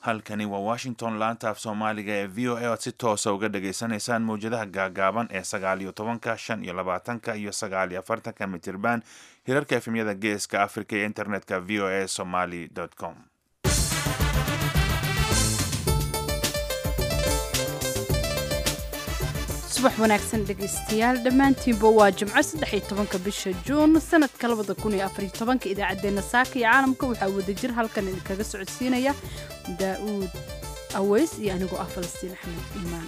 halkani waa washington laanta af soomaaliga ee v o a oad si toosa uga dhagaysanaysaan mawjadaha gaagaaban ee sagaal iyo tobanka shan iyo labaatanka iyo sagaal iyo afartanka mitirban hirarka efemyada geeska africa iyo internetka v o a somaly com subax wanaagsan dhegaystayaal dhammaantiinba waa jimco saddex iyo tobanka bisha juun sanadka labada kun iyo afariyo tobanka idaacaddeenna saaka iyo caalamka waxaa wadajir halkan idinkaga socodsiinaya daa'uud aweys iyo anigoo ah falastiin axmed iimaan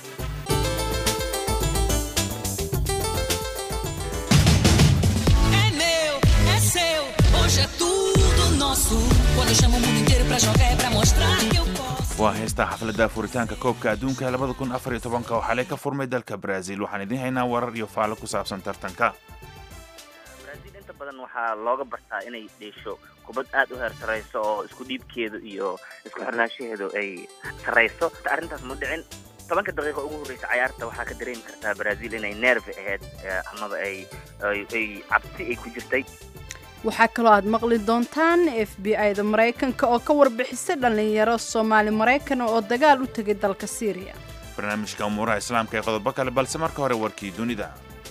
É meu, é seu, hoje é tudo nosso. Quando eu chamo o mundo inteiro pra jogar é pra mostrar que eu posso. waa heystaa xafladda furitaanka koobka adduunka labada kun afar iyo tobanka oo xalay ka furmay dalka brazil waxaan idiin haynaa warar iyo faalo ku saabsan tartanka brazil inta badan waxaa looga bartaa inay dheesho kubad aad u heer sarrayso oo isku dhiibkeedu iyo isku xirnaanshaheedu ay sarrayso arrintaas ma dhicin tobanka daqiiqo ugu horreysa cayaarta waxaa ka dareemi kartaa brazil inay nerve ahayd eh, amaba ay ay- ay cabsi ay ku jirtay waxaa kaloo aad maqli doontaan f b i-da maraykanka oo ka warbixisay dhallinyaro soomaali maraykan oo dagaal u tegay dalka syriya barnaamijka umuuraha islaamka ee qodobo kale balse marka hore warkii dunida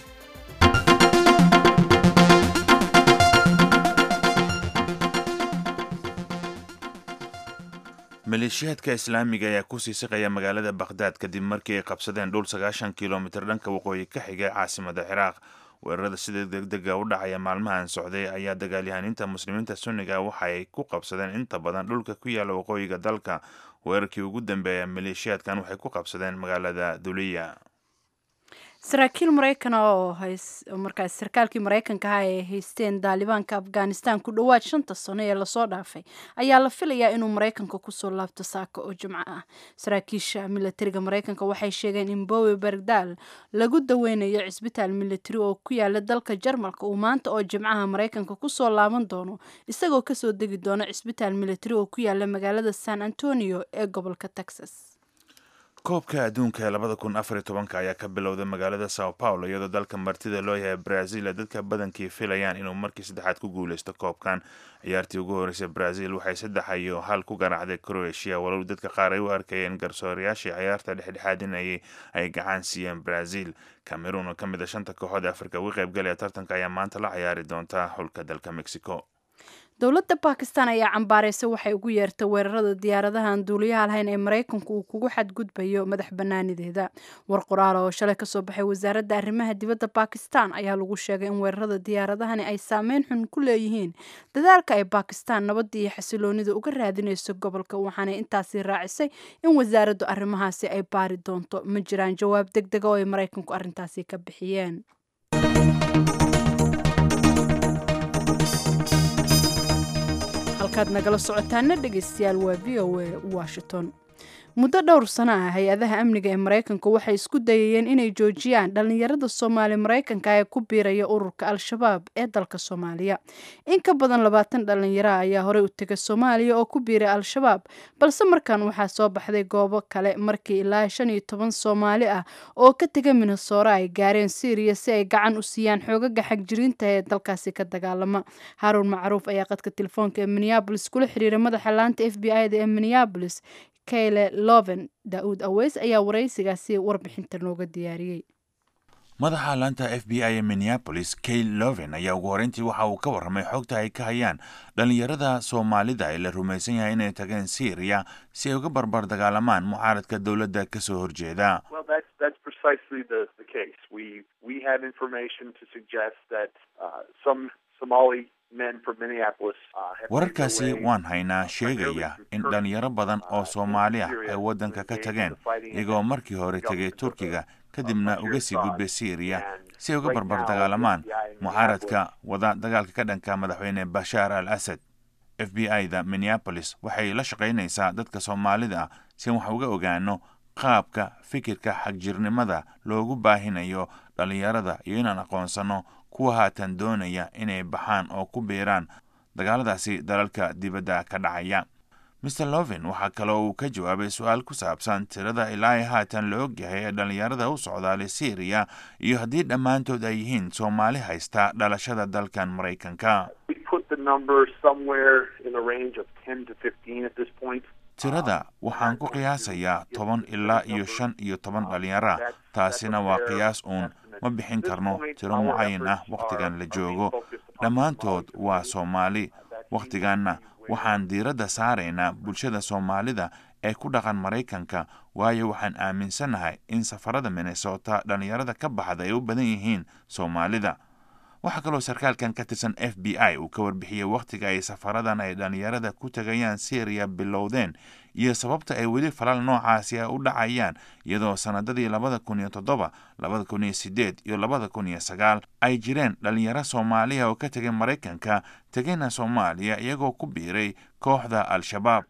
maleeshiyaadka islaamiga ayaa kusii siqaya magaalada bakhdad kadib markii ay qabsadeen dhul sagaashan kilomitir dhanka waqooyi ka xigay caasimada ciraaq weerarada sida degdega u dhacaya maalmahan socday ayaa dagaalyahaniinta muslimiinta sunniga waxa ay ku qabsadeen inta badan dhulka ku yaala waqooyiga dalka weerarkii ugu dambeeya maleeshiyaadkan waxay ku qabsadeen magaalada duliya saraakiil maraykan oo hays oo markaas sarkaalkii maraykanka ah ee haysteen daalibaanka afghanistan ku dhowaad shanta sano ee lasoo dhaafay ayaa la filayaa inuu maraykanka kusoo laabto saaka oo jimco ah saraakiisha milatariga maraykanka waxay sheegeen in bowe bergdal lagu daweynayo cisbitaal milatari oo ku yaala dalka jarmalka uu maanta oo jimcaha maraykanka kusoo laaban doono isagoo kasoo degi doona cisbitaal milatari oo ku yaala magaalada san antonio ee gobolka texas koobka adduunka ee labada kun afar iyo tobanka ayaa ka bilowday magaalada sao paulo iyadoo dalka martida loo yahay brazil ee dadka badankii filayaan inuu markii saddexaad ku guuleysto koobkan ciyaartii ugu horreysay brazil waxay saddex iyo hal ku garaacday croatia walow dadka qaar ay u arkayeen garsoorayaashii ciyaarta dhexdhexaadinayay ay gacan siiyeen brazil cameroon oo ka mid a shanta kooxood ee afrika uga qaybgalaya tartanka ayaa maanta la ciyaari doonta xulka dalka mexico dowladda bakistan ayaa cambaaraysay waxay ugu yeertay weerarada diyaaradahan duuliyaha lahayn ee maraykanku uu kugu xadgudbayo madax banaanideeda war qoraal oo shalay kasoo baxay wasaaradda arrimaha dibadda bakistan ayaa lagu sheegay in weerarada diyaaradahani ay saameyn xun ku leeyihiin dadaalka ay bakistan nabadda iyo xasiloonida uga raadinayso gobolka waxaanay intaasi raacisay in wasaaraddu arrimahaasi ay baari doonto ma jiraan jawaab deg dega oo ay maraykanku arrintaasi ka bixiyeen halkaad nagala socotaana dhegaystayaal waa v o a washington muddo dhowr sano ah hay-adaha amniga ee maraykanka waxay isku dayayeen inay joojiyaan dhallinyarada soomaali maraykanka ee ku biiraya ururka al-shabaab ee dalka soomaaliya in ka badan labaatan dhallinyaro ayaa horey u tegay soomaaliya oo ku biiray al-shabaab balse markan waxaa soo baxday goobo kale markii ilaa shan iyo toban soomaali ah oo ka tega minnesora ay gaareen syriya si ay gacan u siiyaan xoogaga xagjiriinta ee dalkaasi ka dagaalama haruun macruuf ayaa qadka telefoonka ee minneabolis kula xiriiray madaxa laanta f b i-da ee minneabolis kayle loven daa'uud aweys ayaa waraysigaasi warbixinta nooga diyaariyey madaxa laanta f b i ee minneapolis kay loven ayaa ugu horreyntii waxa uu ka warramay xogta ay ka hayaan dhallinyarada soomaalida ee la rumaysan yahay inay tageen syriya si ay uga barbar dagaalamaan mucaaradka dowladda ka soo horjeeda Well, that's that's precisely the the case. We we have information to suggest that uh, some Somali men from Minneapolis uh, have made wararkaasi their way waan haynaa sheegaya in dhallinyaro badan oo soomaali ah ay waddanka ka tageen iyagoo markii hore tegay turkiga kadibna uga sii gudbay syriya si ay uga barbar dagaalamaan mucaaradka wada dagaalka ka dhanka madaxweyne bashaar al asad f b i-da minneapolis waxay la shaqaynaysaa dadka soomaalida ah si aan wax uga ogaano qaabka fikirka xagjirnimada loogu baahinayo dhallinyarada iyo inaan aqoonsano kuwa haatan doonaya inay baxaan oo ku biiraan dagaaladaasi dalalka dibadda ka dhacaya mr loven waxaa kaloo uu ka jawaabay su-aal ku saabsan tirada ilaa ay haatan la ogyahay ee dhallinyarada u socdaalay syriya iyo haddii dhammaantood ay yihiin soomaali haysta dhalashada dalkan maraykanka We put the number somewhere in the range of 10 to 15 at this point. tirada waxaan ku qiyaasayaa toban ilaa iyo shan iyo toban dhallinyara taasina waa qiyaas uun ma bixin karno tiro mucayan ah wakhtigan la joogo dhammaantood waa soomaali wakhtiganna waxaan diiradda saaraynaa bulshada soomaalida ee ku dhaqan maraykanka waayo waxaan aaminsannahay in safarada minnesota dhallinyarada ka baxda ay u badan yihiin soomaalida waxaa kaloo sarkaalkan ka tirsan f b i uu ka warbixiyey wakhtiga ay safaradan ay dhallinyarada ku tegayaan syriya bilowdeen iyo sababta ay weli falal noocaasi a u dhacayaan iyadoo sannadadii labada kun iyo toddoba labada kun iyo sideed iyo labada kun iyo sagaal ay jireen dhallinyaro soomaaliya oo ka tegay maraykanka tegayna soomaaliya iyagoo ku biiray kooxda al-shabaab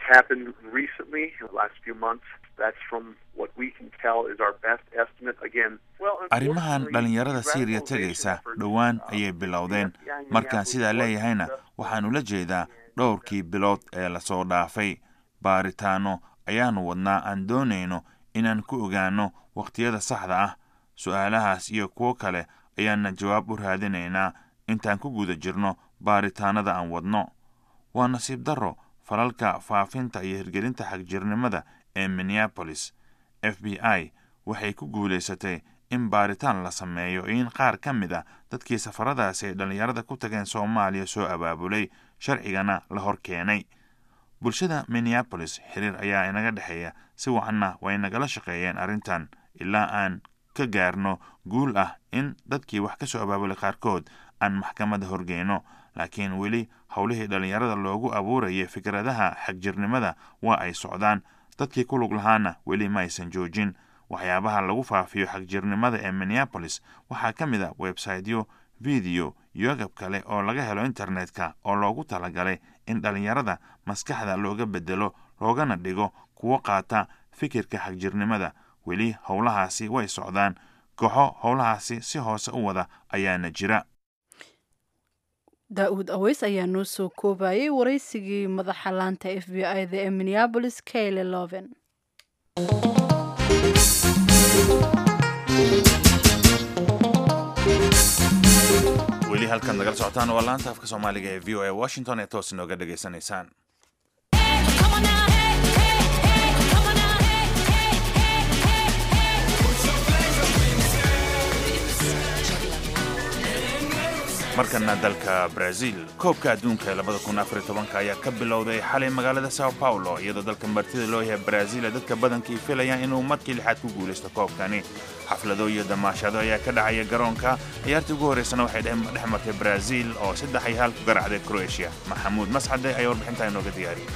arrimahan dhallinyarada syriya tegaysa dhowaan ayay bilowdeen markaan sidaa leeyahayna waxaan ula jeedaa dhowrkii bilood ee lasoo dhaafay baaritaano ayaanu wadnaa aan doonayno inaan ku ogaano wakhtiyada saxda ah su-aalahaas iyo kuwo kale ayaana jawaab u raadinaynaa intaan ku guda jirno baaritaanada aan wadno waa nasiib darro falalka faafinta iyo hirgelinta xagjirnimada ee minneabolis f b i waxay ku guulaysatay in baaritaan la sameeyo in qaar ka mid a dadkii safaradaasi ay dhallinyarada ku tageen soomaaliya soo abaabulay sharcigana la hor keenay bulshada minneabolis xiriir ayaa inaga dhexeeya si wacanna way nagala shaqeeyeen arrintan ilaa aan ka gaarno guul ah in dadkii wax ka soo abaabulay qaarkood aan maxkamadda horgeyno laakiin weli howlihii dhallinyarada loogu abuurayay fikradaha xagjirnimada waa ay socdaan dadkii ku lug lahaana weli ma aysan joojin waxyaabaha lagu faafiyo xagjirnimada ee minneabolis waxaa ka mid a websaytyo video iyo agab kale oo laga helo internetka oo loogu talagalay in dhallinyarada maskaxda looga bedelo loogana dhigo kuwo qaata fikirka xagjirnimada weli howlahaasi way socdaan kooxo howlahaasi si hoose u wada ayaana jira daa-uud aweys ayaa noo soo koobayay waraysigii madaxa laanta f b i da ee minneabolis kayle loven weli halkaad nagala socotaan waa laanta afka soomaaliga ee v o a washington ee toos inooga dhegaysanaysaan markana dalka brazil koobka adduunka ee labada kun afar iyo tobanka ayaa ka bilowday xalay magaalada sao paulo iyadoo dalka martida loo yahay brazil ee dadka badankii filayaan inuu markii lixaad ku guulaysto koobkani xaflado iyo damaashado ayaa ka dhacaya garoonka ciyaartii ugu horreysana waxay dhex martay brazil oo saddex iyo hal ku garacday croatia maxamuud mascade ayaa warbixintaa inooga diyaariyey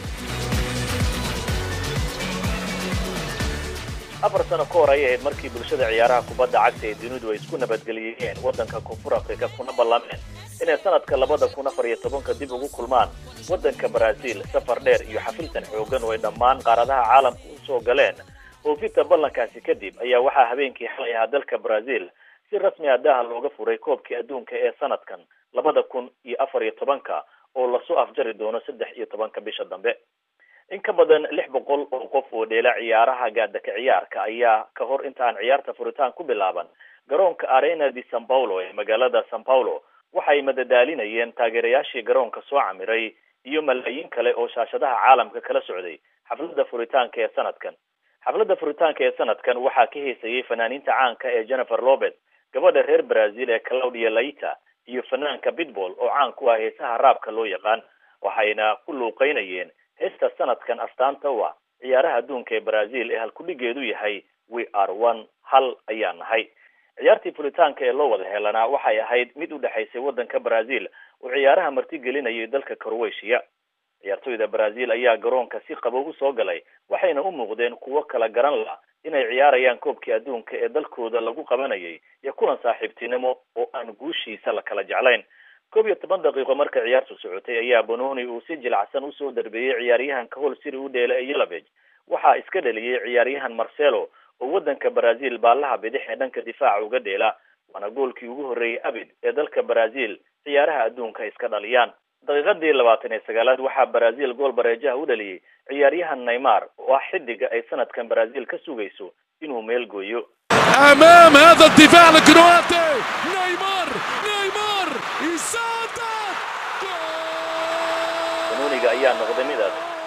afar sano ka hor ayay ahayd markii bulshada ciyaaraha kubadda cagta ee dunidu ay isku nabadgeliyeen waddanka koonfur afrika kuna ballameen inay sanadka labada kun afar iyo tobanka dib ugu kulmaan waddanka brazil safar dheer iyo xafiltan xoogan oo ay dhammaan qaaradaha caalamka u soo galeen oofinta ballankaasi kadib ayaa waxaa habeenkii xalay ahaa dalka brazil si rasmi ah daaha looga furay koobkii adduunka ee sanadkan labada kun iyo afar iyo tobanka oo lasoo afjari doono saddex iyo tobanka bisha dambe in ka badan lix boqol oo qof oo dheela ciyaaraha gaadaka ciyaarka ayaa ka hor inta aan ciyaarta furitaan ku bilaaban garoonka arena de san paulo ee magaalada san paulo waxay madadaalinayeen taageerayaashii garoonka soo camiray iyo malaayiin kale oo shaashadaha caalamka kala socday xafladda furitaanka ee sanadkan xafladda furitaanka ee sanadkan waxaa ka heysayay fanaaniinta caanka ee jennifer lopez gabadha reer brazil ee claudia laita iyo fanaanka pitball oo caan ku ah heesaha raabka loo yaqaan waxayna ku luuqeynayeen heesta sanadkan astaanta u ah ciyaaraha adduunka ee brazil ee halkudhigeedu yahay we are one hal ayaa nahay ciyaartii fulitaanka ee loo wada helanaa waxay ahayd mid u dhexaysay waddanka brazil oo ciyaaraha martigelinayay dalka croatia ciyaartoyda brazil ayaa garoonka si qabow u soo galay waxayna u muuqdeen kuwo kala garan la inay ciyaarayaan koobkii adduunka ee dalkooda lagu qabanayay iyo kulan saaxiibtinimo oo aan guushiisa la kala jeclayn koob iyo toban daqiiqo marka ciyaartu socotay ayaa bononi uu si jilacsan usoo darbeeyey ciyaaryahanka hol siri u dheela ee yeloveg waxaa iska dhaliyey ciyaaryahan marcelo oo waddanka brazil baallaha bidix ee dhanka difaaca uga dheela waana goolkii ugu horreeyey abid ee dalka brazil ciyaaraha adduunka ay iska dhaliyaan daqiiqadii labaatan iyo sagaalaad waxaa brazil gool bareejaha u dhaliyey ciyaaryahan neymar oo ah xidiga ay sanadkan brazil ka sugayso inuu meel gooyo امام هذا الدفاع الكرواتي نيمار نيمار يسدد banoniga ayaa noqday midaas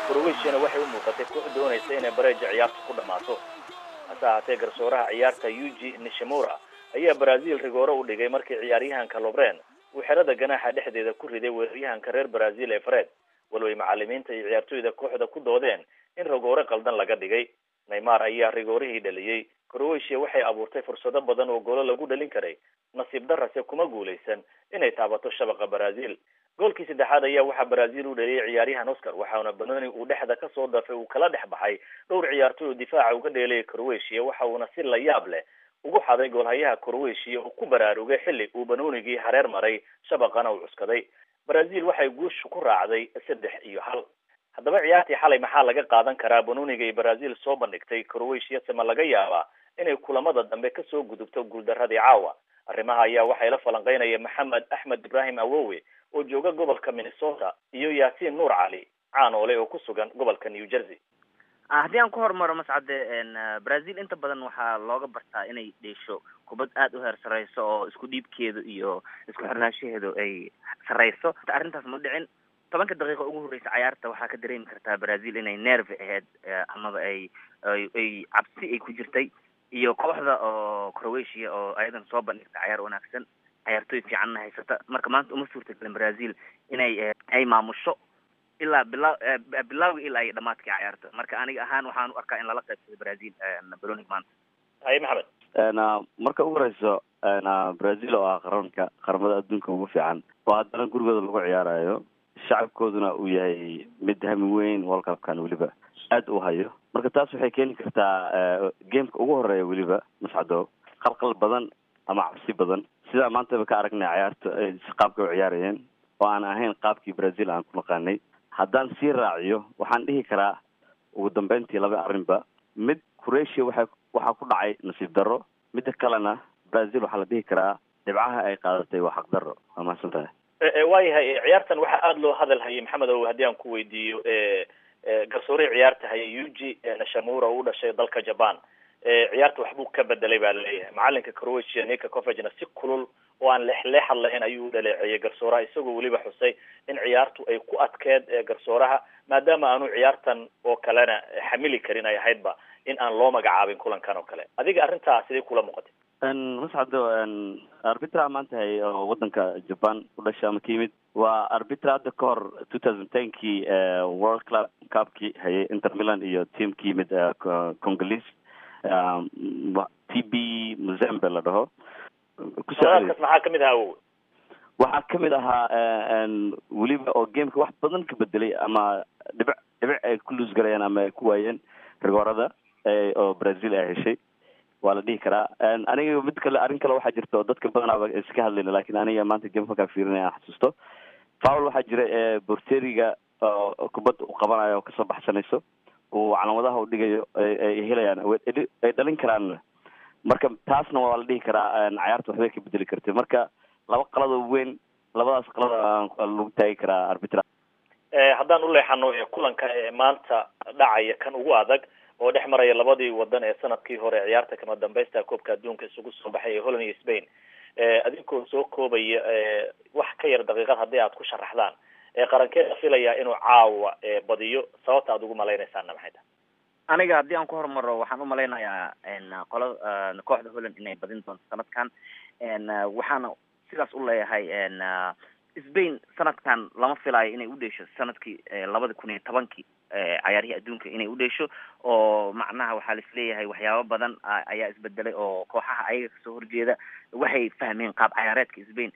croatiana waxay u muuqatay koox doonaysa inay bareeja ciyaarta ku dhammaato hase ahaatee garsooraha ciyaarta yuji nishimura ayaa brazil rigoore u dhigay markii ciyaaryahanka lobren uu xerada ganaaxa dhexdeeda ku riday weeraryahanka reer brazil ee fred walway macalimiinta iyo ciyaartoyda kooxda ku doodeen in rigoore qaldan laga dhigay neymar ayaa rigoorihii dhaliyey croatia waxay abuurtay fursado badan oo goolo lagu dhalin karay nasiib darase kuma guulaysan inay taabato shabaqa brazil goolkii saddexaad ayaa waxaa brazil u dhaliyay ciyaaryahan oscar waxaana banoni uu dhexda kasoo dafay uu kala dhex baxay dhowr ciyaartoy oo difaaca uga dheelaya croatia waxa uuna si layaab leh ugu xaday goolhayaha croatia oo ku baraarugay xilli uu banonigii hareer maray shabaqana uu cuskaday brazil waxay guusha ku raacday saddex iyo hal haddaba ciyaartii xalay maxaa laga qaadan karaa banoniga ay brazil soo bandhigtay croatia se ma laga yaabaa inay kulamada dambe kasoo gudubto guuldaradii caawa arrimaha ayaa waxay la falanqeynaya maxamed axmed ibrahim awowe oo jooga gobolka minnesota iyo yaasiin nuur cali caanoole oo ku sugan gobolka new jersey haddii aan ku horumaro mascade brazil inta badan waxaa looga bartaa inay dheesho kubad aada u heer sareyso oo isku dhiibkeedu iyo isku xirnaanshaheedu ay sareyso arrintaas ma dhicin tobanka daqiiqa ugu horreysa cayaarta waxaa ka dareemi kartaa brazil inay nerve ahayd amaba ay ay cabsi ay ku jirtay iyo kooxda oo croatia oo ayadan soo bandhigta cayaar wanaagsan cayaartooy fiicanna haysata marka maanta uma suurtagelin brazil inay ay maamusho ilaa bila bilawga ilaa iyo dhamaadkii cayaarta marka aniga ahaan waxaan u arkaa in lala qaybsado brazil baronig maanta haye maxamed marka ugu horeyso brazil oo ah qaranka qaramada adduunka ugu fiican oo haddana gurigooda lagu ciyaarayo shacabkooduna uu yahay mid hami weyn world cupkan weliba aada u hayo marka taas waxay keeni kartaa gameka ugu horeeya weliba mascado qalqal badan ama cabsi badan sidaa maantaba ka aragnay cayaarta qaabka u ciyaarayeen oo aan ahayn qaabkii brazil aan ku naqaanay haddaan sii raaciyo waxaan dhihi karaa ugu dambeyntii laba arrinba mid croatia waxa waxaa ku dhacay nasiib darro midda kalena brazil waxaa la dhihi karaa dhibcaha ay qaadatay waa xaq darro waa mahadsan tahay waayahay ciyaartan waxaa aada loo hadal hayay maxamed ow haddii aan ku weydiiyo garsoorihii ciyaarta hayay yuji nashamura oo u dhashay dalka japan ciyaarta waxbuu ka bedelay baa laleeyahay macalinka croatia nika covagna si kulul oo aan leexleexad lahayn ayuu u dhaleeceeyay garsooraha isagoo weliba xusay in ciyaartu ay ku adkeed garsooraha maadaama aanu ciyaartan oo kalena xamili karin ay ahaydba in aan loo magacaabin kulankan oo kale adiga arrintaa sidee kula muuqatay mascado arbitra maanta hay oo wadanka japan u dhashay ama ka yimid waa arbitra hadda ka hor two thousand tenkii world club cupkii hayay inter milan iyo team ka yimid congolese t b muzembe la dhaho kusokas maxaa kamid ahaa awow waxaa kamid ahaa weliba oo gameka wax badan ka bedelay ama dhibic dhibic ay ku luus garayeen ama ay ku waayeen rigoorada oo brazil ay heshay waa la dhihi karaa aniga mid kale arrin kale waxaa jirta oo dadka badanaaba iska hadlayna lakin aniga maanta game markaa fiirinaya aan xasuusto fowl waxaa jira ee borteriga kubadda uu qabanayo oo kasoo baxsanayso uu calaamadaha u dhigayo ay helayaan ay dhalin karaan marka taasna waa la dhihi karaa cayaarta waxbay ka bedeli kartay marka laba qalado weyn labadaas qalada lagu taagi karaa arbitra haddaan u leexano kulanka maanta dhacaya kan ugu adag oo dhex maraya labadii wadan ee sanadkii hore ciyaarta kama dambaysta koobka adduunka isugu soo baxay ee holland iyo spain adinkoo soo koobaya wax ka yar daqiiqad haddii aad ku sharaxdaan qarankeeda filayaa inuu caawa badiyo sababta aad ugu malaynaysaanna maxay tahay aniga haddii aan ku horumaro waxaan umalaynayaa qola kooxda holland inay badin doonto sanadkan waxaana sidaas u leeyahay spain sanadkan lama filayo inay udheesho sanadkii labada kun iyo tobankii cayaarihii adduunka inay udheesho oo macnaha waxaa laisleeyahay waxyaabo badan ayaa isbedelay oo kooxaha ayaga kasoo horjeeda waxay fahmeen qaab cayaareedka spain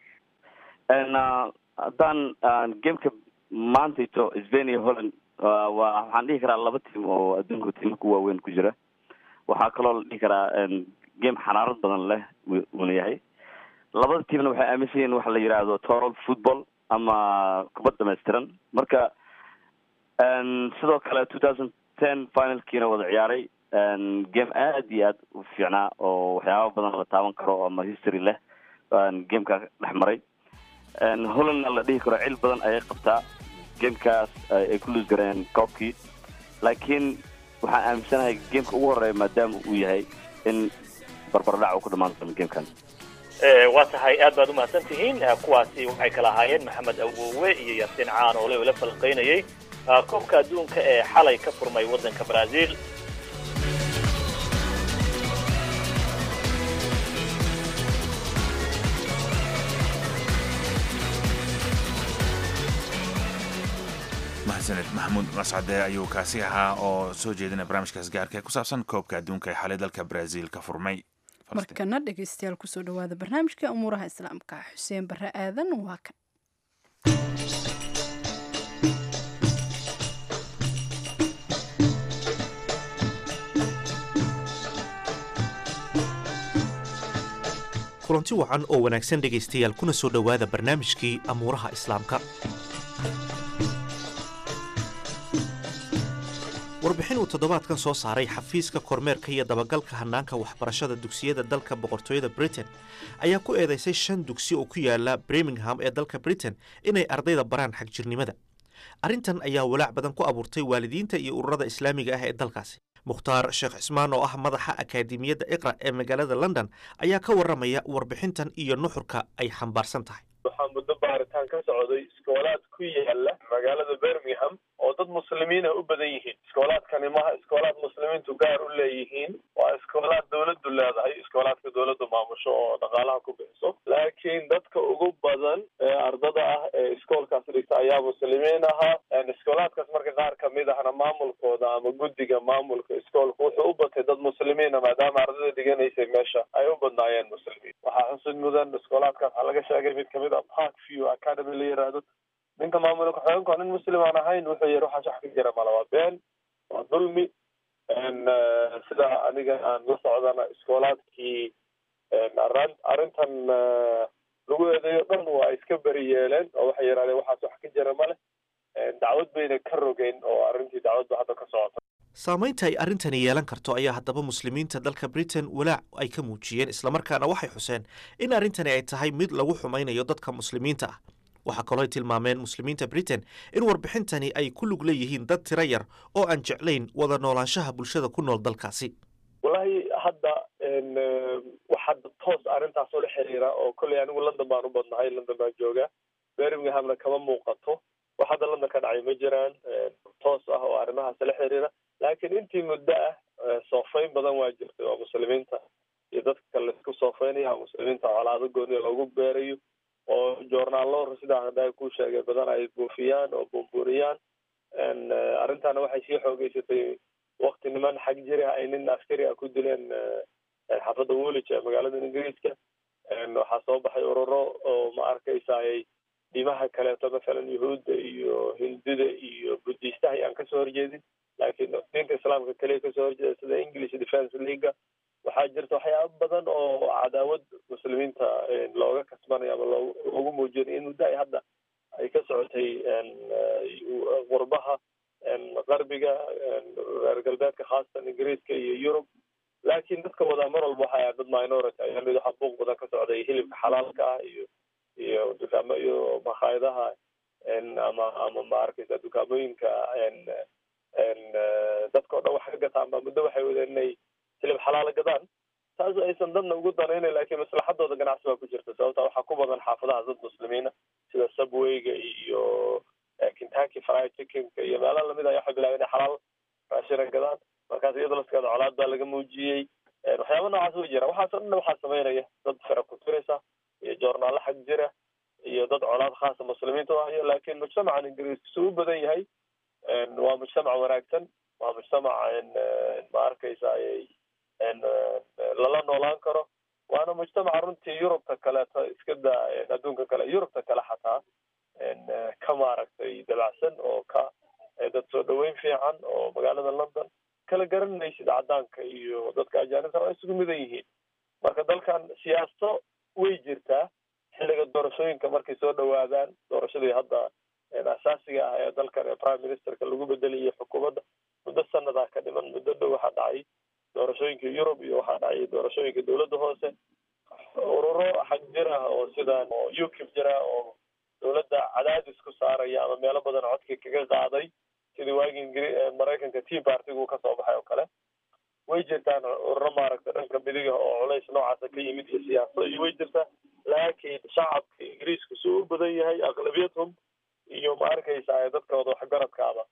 haddaan gameka maantayto spain iyo holland wa waxaan dhihi karaa laba tiam oo adduunka tiimaka waaweyn ku jira waxaa kaloo la dhihi karaa game xanaarad badan leh uuna yahay labada tiamna waxay aaminsan yihin waxa la yidhaahdo toral football ama kubad dhamaystiran marka sidoo kale two thousand ten finalkiina wada ciyaaray game aad iyo aad u fiicnaa oo waxyaaba badan la taaban karo ama history leh gameka dhex maray hollandna la dhihi karo cil badan ayay qabtaa gamekaas ay ku luus gareen koobkii laakiin waxaan aaminsanahay gameka ugu horeeya maadaama uu yahay in barbardhac uu ku dhamaan doono gamekan waa tahay aad baad umahadsan tihiin kuwaasi waxay kala ahaayeen maxamed awowe iyo yaasiin caan oo le la falqaynayay koobka adduunka ee xalay ka furmay waddanka brazil mahadsaned maxamuud mascade ayuu kaasi ahaa oo soo jeedinaya barnaamijkaas gaarka ee ku saabsan koobka adduunka ee xalay dalka brazil ka furmay markana dhegeystayaal kusoo dhawaada barnaamijka umuuraha islaamka xuseen bare aadan waa kan kulanti wacan oo wanaagsan dhegaystayaal kuna soo dhowaada barnaamijkii amuuraha islaamka warbixin uu toddobaadkan soo saaray xafiiska kormeerka iyo dabagalka hanaanka waxbarashada dugsiyada dalka boqortooyada britain ayaa ku eedeysay shan dugsi oo ku yaala birmingham ee dalka britain inay ardayda baraan xagjirnimada arrintan ayaa walaac badan ku abuurtay waalidiinta iyo ururada islaamiga ah ee dalkaasi mukhtaar sheekh cismaan oo ah madaxa akaademiyadda iqra ee magaalada london ayaa ka warramaya warbixintan iyo nuxurka ay xambaarsan tahay waxaa muddo baaritaan ka socday iskoolaad ku yaala magaalada birmingham oo dad muslimiina u badan yihiin iskoolaadkani maha iskoolaad muslimiintu gaar u leeyihiin waa iskoolaad dawladdu leedahay iskoolaadka dawladdu maamusho oo dhaqaalaha ku bixiso laakiin dadka ugu badan ee ardada ah ee iskoolkaas dhigta ayaa muslimiin ahaa iskoolaadkaas marka qaar kamid ahna maamulkooda ama guddiga maamulka iskoolka wuxuu u batay dad muslimiina maadaama ardada dhiganaysay meesha ay u badnaayeen muslimiin waxaa xusid mudan iskoolaadkaas waxaa laga sheegay mid kamid a park view academy la yiraahdo ninka maamulka xogeenka nin muslim aan ahayn wuxuu yihi waxaas wax ka jira mala waa been waa dulmi sida aniga aan la socdana iskoolaadkii arrintan lagu eedeeyo dhan waa iska beri yeeleen oo waxay yidhahdeen waxaas wax ka jira male dacwad bayna ka rogeyn oo arrintii dacwadba hadda ka socota saamaynta ay arrintani yeelan karto ayaa haddaba muslimiinta dalka britain walaac ay ka muujiyeen islamarkaana waxay xuseen in arrintani ay tahay mid lagu xumaynayo dadka muslimiinta ah waxaa kaloo ay tilmaameen muslimiinta britain in warbixintani ay ku lug leeyihiin dad tiro yar oo aan jeclayn wada noolaanshaha bulshada ku nool dalkaasi wallahi hadda wax hadda toos arrintaas oo la xiriira oo kolley anigu london baan u badnahay london baan joogaa birminghamna kama muuqato wax hadda london ka dhacay ma jiraan toos ah oo arrimahaas la xiriira laakiin intii muddo ah soofayn badan waa jirtay oo muslimiinta iyo dadka kale laisku soofeynaya muslimiinta colaado gooniya loogu beerayo oo joornaallo sidaan hadda ku sheegay badan ay buufiyaan oo buunbuuriyaan arrintaana waxay sii xoogeysatay wakti niman xag jiri ah ay nin askari ah ku dileen xaafadda woolwich ee magaalada ingiriiska waxaa soo baxay ururo oo ma arkaysaayay dhimaha kaleeto masalan yuhuudda iyo hindida iyo budiistaha ayaan kasoo horjeedin laakiin diinta islaamka keliya kasoo horjeeda sida english defence leaga waxaa jirta waxyaaba badan oo cadaawad muslimiinta looga kasbanayo ama loo loogu muujinayo in muddo ay hadda ay ka socotay qurbaha qarbiga reer galbeedka khaasatan ingiriiska iyo yurub laakiin dadka wadaa mar walba waxay ahayd dad minority ayaa mid waxaa buuq badan ka socday hilibka xalaalka ah iyo iyo dukaamo iyo makhaayadaha ama ama ma arkaysa dukaamooyinka dadka o dhan wax ka gataan ba muddo waxay wadeen inay hilib xalaala gadaan taas aysan dadna ugu danaynayn laakiin maslaxadooda ganacsi baa ku jirta sababta waxaa ku badan xaafadaha dad muslimiina sida subwayga iyo kentucky fried chickenka iyo meelaha lamid ah waxay bilaabeen inay xalaal raashina gadaan markaas iyadoo laskaada colaad baa laga muujiyey waxyaaba noocaas way jiraan waxaas o dhan waxaa sameynaya dad fera ku tiraysa iyo joornaalo xag jira iyo dad colaad khaasa muslimiinta u hayo laakiin mujtamacan ingiriiska suu u badan yahay waa mujtamac wanaagsan waa mujtamac ma arkaysa lala noolaan karo waana mujtamaca runtii yurubta kaleeto iska daa adduunka kale yurubta kale xataa ka maaragtay dabacsan oo ka dad soo dhaweyn fiican oo magaalada london kala garanaysid cadaanka iyo dadka ajaanibta waa isugu midan yihiin marka dalkan siyaaso way jirtaa xilliga doorashooyinka markay soo dhawaadaan doorashadii hadda asaasiga ah ee dalkan ee prime ministerka lagu bedelayo xukuumadda muddo sanadaa ka dhiman muddo dhow waxaa dhacay doorashooyinka yurub iyo waxaa dhacay doorashooyinka dowladda hoose ururo xag jir ah oo sida oo ukib jira oo dowladda cadaadis ku saaraya ama meelo badan codka kaga qaaday sidii waagii ingiri maraykanka tea partigu kasoo baxay oo kale way jirtaan ururo maaragta dhanka midiga oo culays noocaasa ka yimid iyo siyaaso iyo way jirtaa laakiin shacabka ingiriiska suu u badan yahay aqlabiyadhum iyo ma arkaysa dadkooda waxgaradkaaba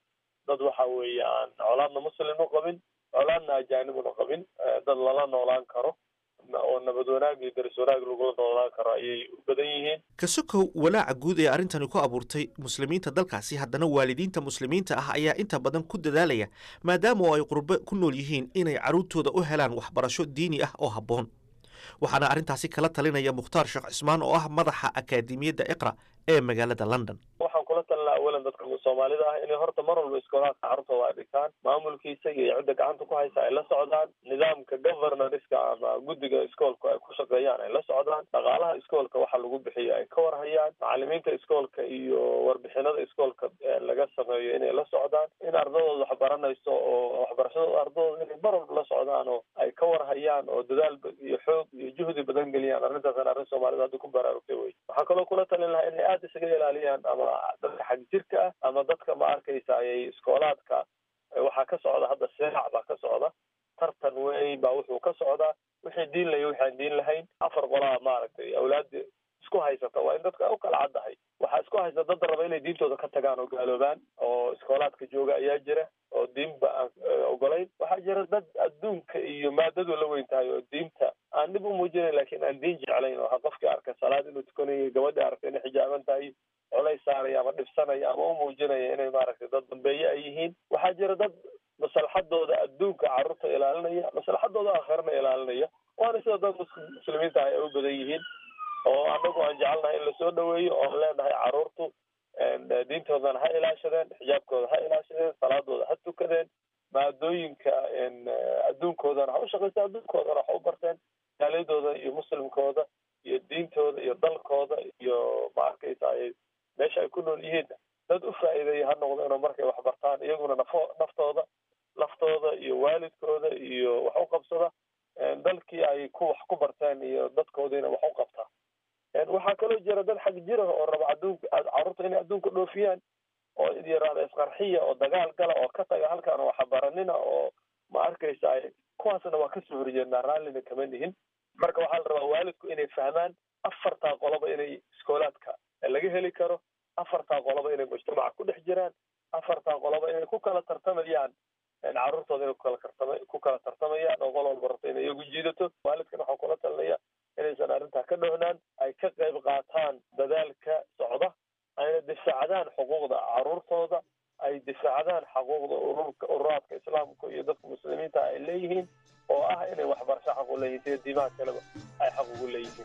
dad waxa weeye aan colaadna muslim u qabin colaadna ajaanibuna qabin dad lala noolaan karo oo nabad wanaag iyo daris wanaag lagula noolaan karo ayay u badan yihiin kasokow walaaca guud ee arrintani ku abuurtay muslimiinta dalkaasi haddana waalidiinta muslimiinta ah ayaa inta badan ku dadaalaya maadaama oo ay qurbo ku nool yihiin inay carruurtooda u helaan waxbarasho diini ah oo habboon waxaana arrintaasi kala talinaya mukhtaar sheekh cismaan oo ah madaxa akaademiyadda iqra ee magaalada london waxaan kula talinaa awalan dadka soomaalida ah inay horta mar walba iskoolaadka carruurtooda ay dhigtaan maamulkiisa iyo cidda gacanta ku haysa ay la socdaan nidaamka governoriska ama guddiga iskoolka ay ku shaqeeyaan ay la socdaan dhaqaalaha iskoolka waxa lagu bixiyo ay ka warhayaan macalimiinta iskoolka iyo warbixinada iskoolka laga sameeyo inay la socdaan in ardadooda wax baranayso oo waxbarashadooda ardadooda inay mar walba la socdaan oo ay ka warhayaan oo dadaal iyo xoog iyo juhdi badan geliyaan arrintaasna arrin soomaalida hadda ku baraarugtay wey waxaa kaloo kula talin lahaa inay aada isaga ilaaliyaan ama dadka xag jirka ah ama dadka ma arkaysa ayay iskoolaadka waxaa ka socda hadda seeac baa ka socda tartan weyn baa wuxuu ka socdaa wixii diin layo wixi aan diin lahayn afar qolaa maaragtay awlaada isku haysata waa in dadka u kala caddahay waxaa isku haysta dad raba inay diintooda ka tagaan oo gaaloobaan oo iskoolaadka jooga ayaa jira oo diinba aan ogolayn waxaa jira dad adduunka iyo maadadu la weyn tahay oo diinta aan dhib u muujinayn lakin aan diin jeclayn oo qofkii arka salaad inuu tukanayo gabadhii arka inay xijaaban tahay colays saaraya ama dhibsanaya ama u muujinaya inay maaragtay dad dambeeye ay yihiin waxaa jira dad maslaxadooda adduunka carruurta ilaalinaya maslaxadooda aakhirana ilaalinaya waana sida dad muslimiinta ah ay u badan yihiin oo anagu aan jecelnahay in lasoo dhaweeyo oon leenahay carruurtu diintoodana ha ilaashadeen xijaabkooda ha ilaashadeen salaadooda ha tukadeen maadooyinka adduunkoodana ha u shaqaysta adduunkoodana ha u barteen jaaliyadooda iyo muslimkooda iyo diintooda iyo dalkooda iyo ma arkaysa ay meesha ay ku nool yihiinna dad u faa'iideeya ha noqdeen oo markay wax bartaan iyaguna nafo naftooda laftooda iyo waalidkooda iyo wax u qabsada dalkii ay ku wax ku barteen iyo dadkoodiina wax u qabtaa waxaa kaloo jira dad xag jira oo raba adduunka carruurta inay adduunka dhoofiyaan oo yaraada isqarxiya oo dagaal gala oo ka taga halkaan waxa baranina oo ma arkaysa ay kuwaasna waa kasoo horjeednaa raallina kama nihin marka waxaa la rabaa waalidku inay fahmaan afartaa qoloba inay iskoolaadka laga heli karo afartaa qoloba inay mujtamaca ku dhex jiraan afartaa qoloba inay ku kala tartamayaan carruurtooda inay kukala tartama ku kala tartamayaan oo qol walba rabto inay iyagu jiidato waalidkana waxaa kula talinaya inaysan arrintaa ka dhownaan ay ka qayb qaataan dadaalka socda ayna difaacdaan xuquuqda carruurtooda ay difaacdaan xuquuqda ururka ururaadka islaamka iyo dadka muslimiinta ay leeyihiin oo ah inay waxbarasho xaq u leeyihin sida diimaha kaleba ay xaq ugu leeyihiin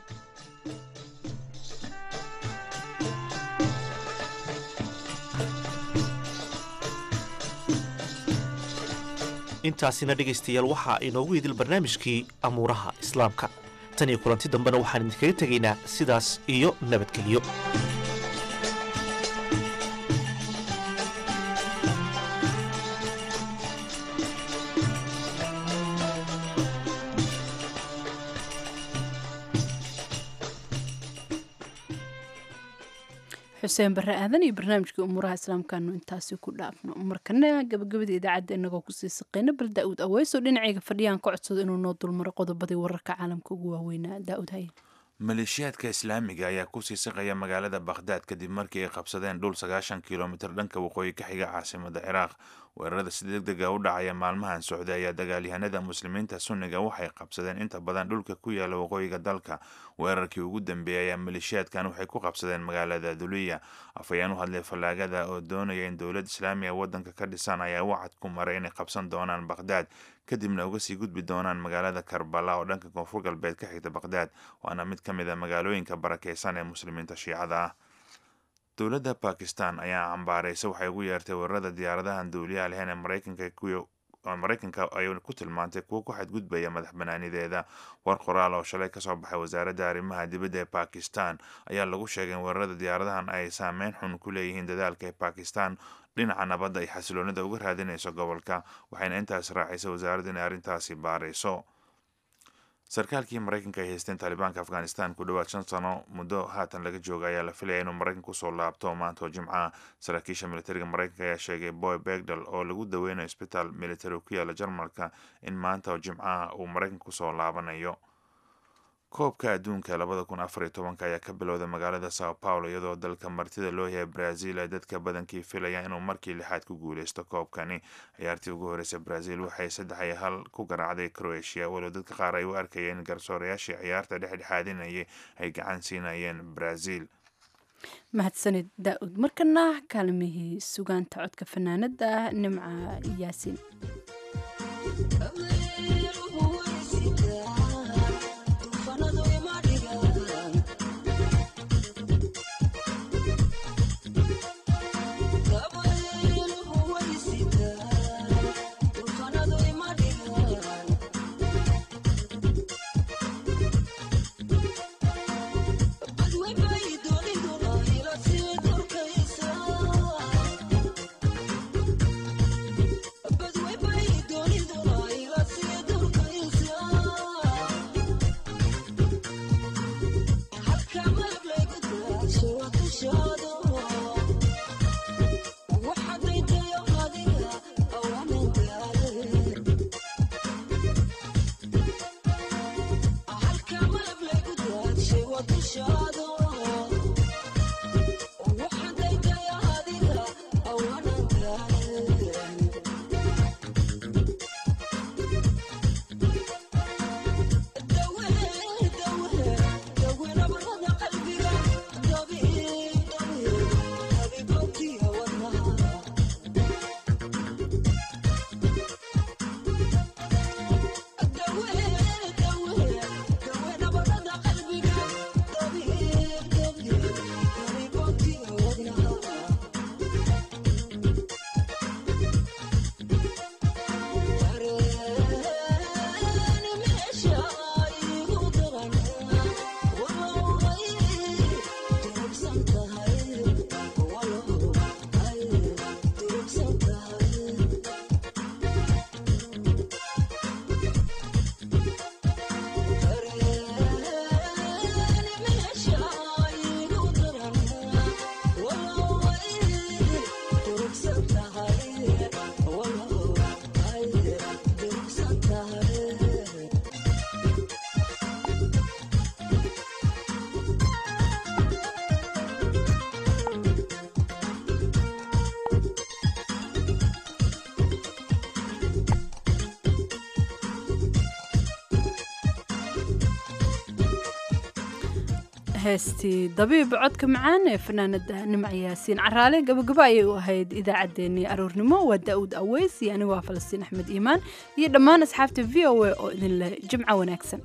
intaasina dhegaystayaal waxaa inoogu idil barnaamijkii amuuraha islaamka tan iyo kulanti dambena waxaan idinkaga tegaynaa sidaas iyo nabadgelyo xuseen barre aadan iyo barnaamijkii umuuraha islaamkaanu intaasi ku dhaafno markana gabagabada idaacadda inagoo kusii saqeyno bal daa-uud aweyso dhinacayga fadhiyaan ka codsado inuu noo dulmaro qodobadii wararka caalamka ugu waaweynaa daa-uud haye maleeshiyaadka islaamiga ayaa kusii siqaya magaalada bakhdaad kadib markii ay qabsadeen dhul sagaashan kilomitir dhanka waqooyi ka xiga caasimada ciraaq weerarada si deg dega u dhacaya maalmahan socday ayaa dagaalyahanada muslimiinta sunniga waxay qabsadeen inta badan dhulka ku yaala waqooyiga dalka weerarkii ugu dambeeyay ayaa maleeshiyaadkan waxay ku qabsadeen magaalada duliya afhayeen u hadlay fallaagada oo doonaya in dowlad islaamiga wadanka ka dhisan ayaa wacad ku maray inay qabsan doonaan bakhdaad kadibna uga sii gudbi doonaan magaalada karbala oo dhanka koonfur galbeed ka xigta bakhdaad waana mid ka mid a magaalooyinka barakeysan ee muslimiinta shiicada ah dowladda bakistan ayaa cambaareysa waxay ugu yeertay weerarada diyaaradahan duuliyaha leheen ee maraykanka kuyo maraykanka ay ku tilmaantay kuwo ku xadgudbaya madax banaanideeda war qoraal oo shalay kasoo baxay wasaaradda arrimaha dibadda ee bakistan ayaa lagu sheegay in weerarada diyaaradahan ay saameyn xun ku leeyihiin dadaalka ee bakistan dhinaca nabadda ay xasiloonida uga raadinayso gobolka waxayna intaas raacisay wasaaradda inay arrintaasi baarayso sarkaalkii maraykanka ay haysteen taalibaanka afghanistan ku dhowaad shan sano muddo haatan laga jooga ayaa la filaya inuu maraykanka kusoo laabto maanta oo jimcaha saraakiisha militariga maraykanka ayaa sheegay boy begdal oo lagu daweynayo isbitaal militari ku yaala jarmalka in maanta oo jimcaha uu maraykanka kusoo laabanayo koobka adduunka labada kun afar iyo tobanka ayaa ka bilowda magaalada sao paulo iyadoo dalka martida loo yahay brazil ay dadka badankii filayaan inuu markii lixaad ku guuleysto koobkani ciyaartii ugu horeysa brazil waxay saddex iyo hal ku garaacday croatia walow dadka qaar ay u arkayeen garsoorayaashii ciyaarta dhexdhexaadinayay ay gacan siinayeen brazil mahadsanid daa-ud markana kaalmihii sugaanta codka fanaanada nimca yaasiin heestii dabiib codka macaan ee fanaanada nimc yaasiin caraale gabagabo ayay u ahayd idaacaddeenii aroornimo waa daa'uud aweys iyo anigu waa falastiin axmed iimaan iyo dhammaan asxaabta v o a oo idin leh jimco wanaagsan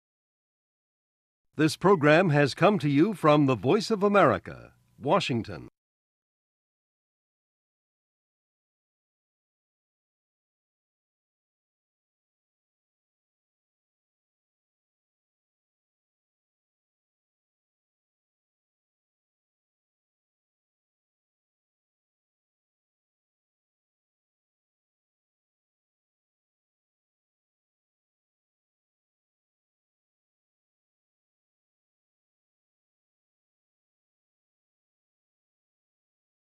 This program has come to you from the Voice of America, Washington.